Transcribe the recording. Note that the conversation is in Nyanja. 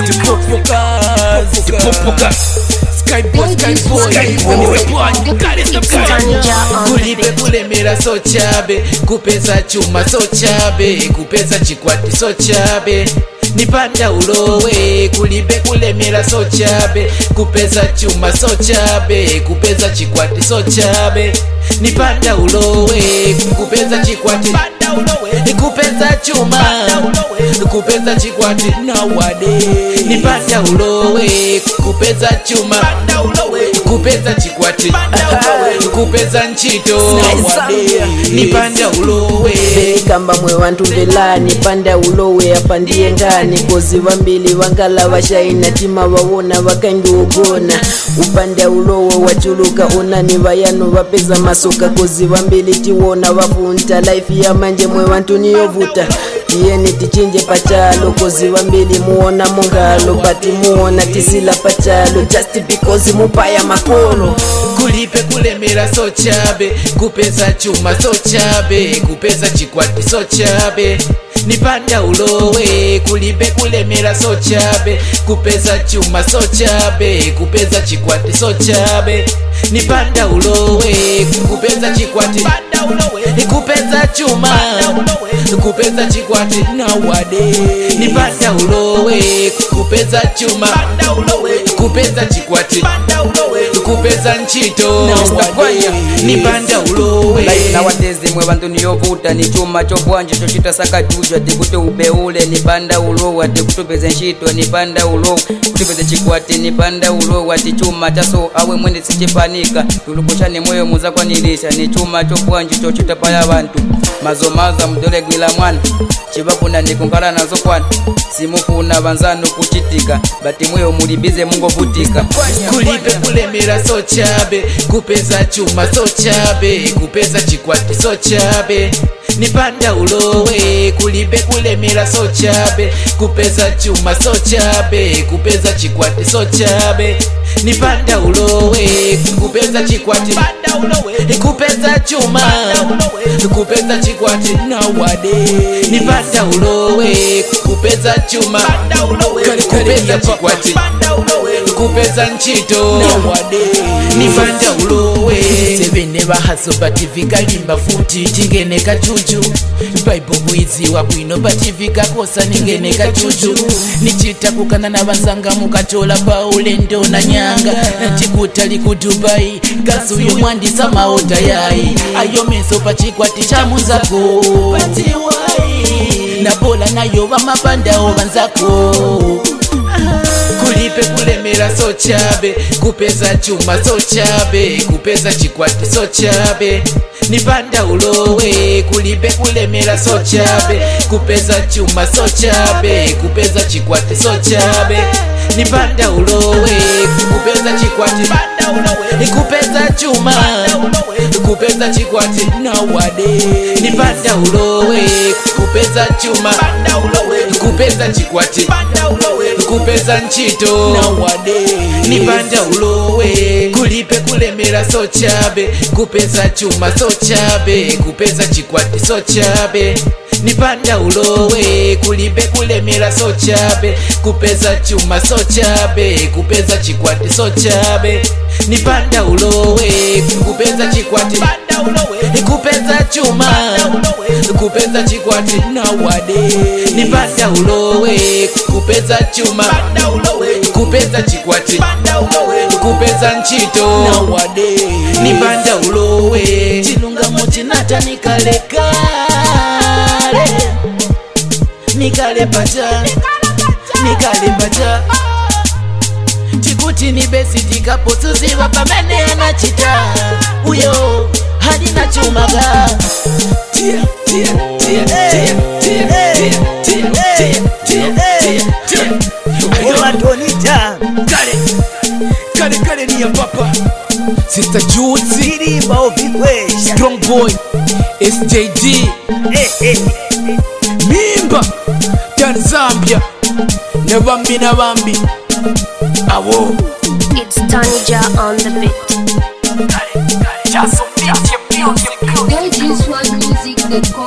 tipopoka skyboy skyboy kulibe kulemera sochabe kupeza chuma sochabe kupeza chikwati sochabe nipanda ulowe kulibe kulemera sochabe kupeza chuma sochabe kupeza chikwati sochabe nipanda ulowe kupeza chikwati kupeza chuma kupeza chikwati nawade nipanda ulowe kupeza chuma kupeza chikwati kupeza nchito nipanda ulowe kamba mwe vantu velani panda ulowe apandiye ngani kozi vambili vangala vashaina tima vavona vakangiugona upanda ulowe wachuluka unani vayanu vapeza masuka kozi vambili tiwona vafunta laifi ya manje mwe vantu niyovuta tiyeni tichinje pachalo kozi vambili muona mungalo pati muona tisila pachalo just because mupaya makolo kulipe kulemera sochabe kupeza chuma sochabe kupeza chikwati sochabe nipanda ulowe kulibe kulemera sochabe kupeza chuma sochabe kupeza chikwati sochabe nipanda ulowe kupeza chikwati kupeza chuma kupeza chikwati nawade nipanda ulowe kupeza chuma kupeza chikwati kupeza nchito nipanda ulowe Life nowadays mwe vantu niyovuta ni chuma chobwanje chochita sakajujwa tikuti ubeule nipanda ulowa ati kutupeze nshito nipanda ulowa kutupeze chikwati nipanda ulowa ati chuma chaso awe mwene sichipanika tulukushani moyo muzakwanilisha ni chuma chobwanje chochita paya vantu mazomaza mdolegwila mwana chivafuna nikunkhala nazo kwana simufuna vanzanu kuchitika bati mweyo mulibize mungovutika kulibe kulemera sochabe kupeza chuma sochabe kupeza chikwati sochabe nipanda ulowe kulibe kulemera sochabe kupeza chuma sochabe kupeza chikwati sochabe nipanda ulowe kupeza chikwati kupeza chuma kupeza chikwati nawade nipanda ulowe kupeza chuma kupeza chikwati kupeza nchito nipanda ulowe sevene bahaso bativika limba futi tingene kachuchu baibo bwiziwa bwino bativika kosa ningene kachuchu nichita kukana na banzanga mukatola paulendo na nyanga tikutali ku dubai gasuyo mwandisa maota yayi ayo meso pachikwati cha munzako nabola nayo bamapandao banzako kulipe kulemera sochabe kupeza chuma sochabe kupeza chikwati sochabe nipanda ulowe kulipe kulemera sochabe kupeza chuma sochabe kupeza chikwati sochabe nipanda ulowe kupeza chikwati kupeza chuma kupeza chikwati nawade nipanda ulowe kupeza chuma kupeza chikwati kupeza nchito nipanda ulowe kulipe kulemera sochabe kupeza chuma sochabe kupeza chikwati sochabe nipanda ulowe kulibe kulemera sochabe kupeza chuma sochabe kupeza chikwati sochabe nipanda ulowe kupeza chikwati kupeza chuma kupeza chikwati nawade nipanda ulowe kupeza chuma kupeza chikwati kupeza nchito nawade nipanda ulowe chilungamo chinata nikalekale nikale pacha nikale pacha chikuti ni besi tikapotuziva pamene anachita uyo halina chumaga tia, tia, tia, tia, tia, tia, tia, tia, tia, tia, tia. Antonita kale kale kale ni ya papa sister Jutsi Sirimba uvikwesha strong boy SJD Eh, eh. mimba tanzambia ne bambi na bambi awo It's Tanja on the beat. kale kale chaso music music Guys, use one music that